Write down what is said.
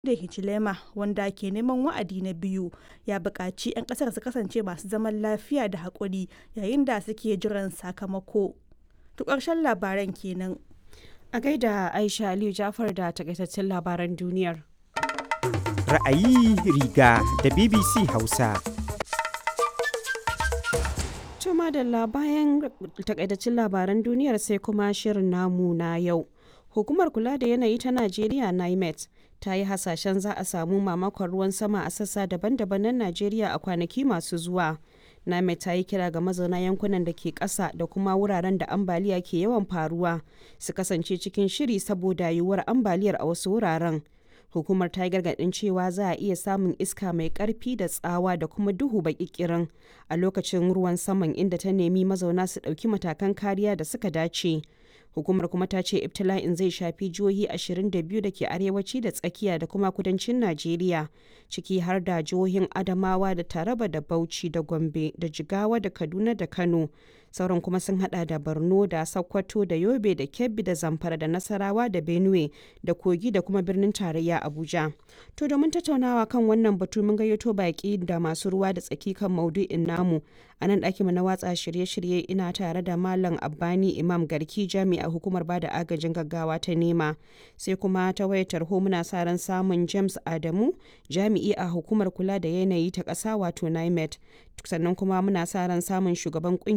da Hichilema wanda ke neman wa'adi na biyu ya buƙaci 'yan ƙasar su kasance masu zaman lafiya da haƙuri yayin da suke jiran sakamako. To ƙarshen labaran kenan. A gaida Aisha Aliyu Jafar da takaitaccen labaran duniyar. Ra'ayi riga da BBC Hausa. Tuma da bayan takaitaccen labaran duniyar sai kuma shirin namu na yau. Hukumar kula da yanayi ta Najeriya NIMET ta yi hasashen za a samu mamakon ruwan sama a sassa daban-daban na Najeriya a kwanaki masu zuwa. NIMET ta yi kira ga mazauna yankunan da ke ƙasa da kuma wuraren da ambaliya ke yawan faruwa su kasance cikin shiri saboda yiwuwar ambaliyar a wasu wuraren. Hukumar ta yi gargaɗin cewa za a iya samun iska mai ƙarfi da tsawa da kuma duhu baƙiƙirin a lokacin ruwan saman inda ta nemi mazauna su ɗauki matakan kariya da suka dace. hukumar kuma ta ce ibtila'in zai shafi jihohi 22 da ke arewaci da tsakiya da kuma kudancin najeriya ciki har da jihohin adamawa da taraba da bauchi da gombe da jigawa da kaduna da kano sauran kuma sun hada da borno da sokoto da yobe da kebbi da zamfara da nasarawa da benue da kogi da kuma birnin tarayya abuja to domin tattaunawa kan wannan batu mun gayyato baki da masu ruwa da tsaki kan maudu'in namu a nan ɗakin na watsa shirye-shirye ina tare da malam abbani imam garki jami'a hukumar bada agajin gaggawa ta nema sai kuma ta wayar tarho muna sa ran samun james adamu jami'i a hukumar kula da yanayi ta ƙasa wato nimet sannan kuma muna sa ran samun shugaban